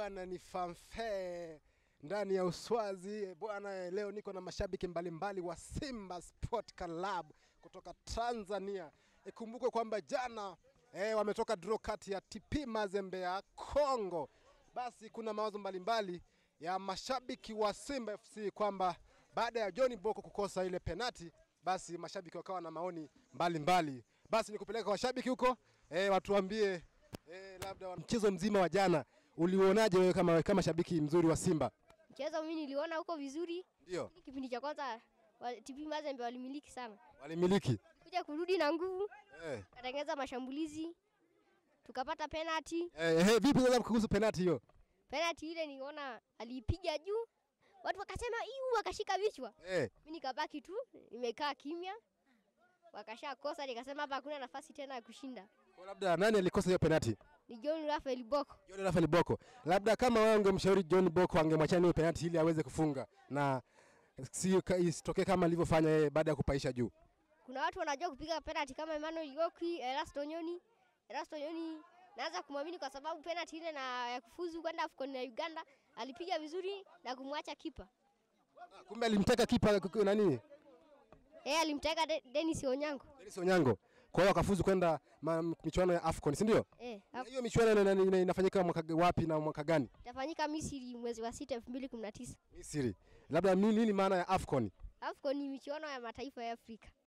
bwana, ni fanfare ndani ya Uswazi bwana. Leo niko na mashabiki mbalimbali wa Simba Sport Club kutoka Tanzania. Ikumbukwe kwamba jana eh, wametoka draw kati ya TP Mazembe ya Kongo. Basi kuna mawazo mbalimbali ya mashabiki wa Simba FC kwamba baada ya John Boko kukosa ile penati, basi mashabiki wakawa na maoni mbalimbali mbali. Basi nikupeleka kwa washabiki huko eh, watuambie eh, labda wa- mchezo mzima wa jana uliuonaje wewe kama, kama shabiki mzuri wa Simba? Mchezo mimi niliona huko vizuri. Ndio Kipindi cha kwanza wa- TP Mazembe walimiliki sana, walimiliki kuja kurudi na nguvu, eh. katengeza mashambulizi, tukapata penalty. Eh, eh, vipi sasa kuhusu penati hiyo? Penalty ile niona aliipiga juu, watu wakasema iu, wakashika vichwa. Eh, Mimi nikabaki tu nimekaa kimya, wakasha kosa, nikasema hapa hakuna nafasi tena ya kushinda. kwa labda nani alikosa hiyo penati? Ni John Raphael Boko. John Rafael Boko. Labda kama wewe ungemshauri John Boko angemwachia hiyo penati ili aweze kufunga na si isitokee kama alivyofanya yeye baada ya kupaisha juu. Kuna watu wanajua kupiga penalty kama Emmanuel Goki, Erasto Nyoni. Erasto Nyoni naanza kumwamini kwa sababu penalty ile na ya kufuzu kwenda AFCON na Uganda alipiga vizuri na kumwacha kipa. Ah, Kumbe alimteka kipa k- k- nani? Yeye alimteka De Dennis Onyango. Dennis Onyango. Kwa hiyo akafuzu kwenda ma- michuano ya AFCON, si ndio? Eh, Na Hiyo michuano ina- ina- ina- inafanyika mwaka g- wapi na mwaka gani? itafanyika Misri mwezi wa sita 2019. Misri. Labda nini, nini maana ya AFCON? AFCON ni michuano ya mataifa ya Afrika.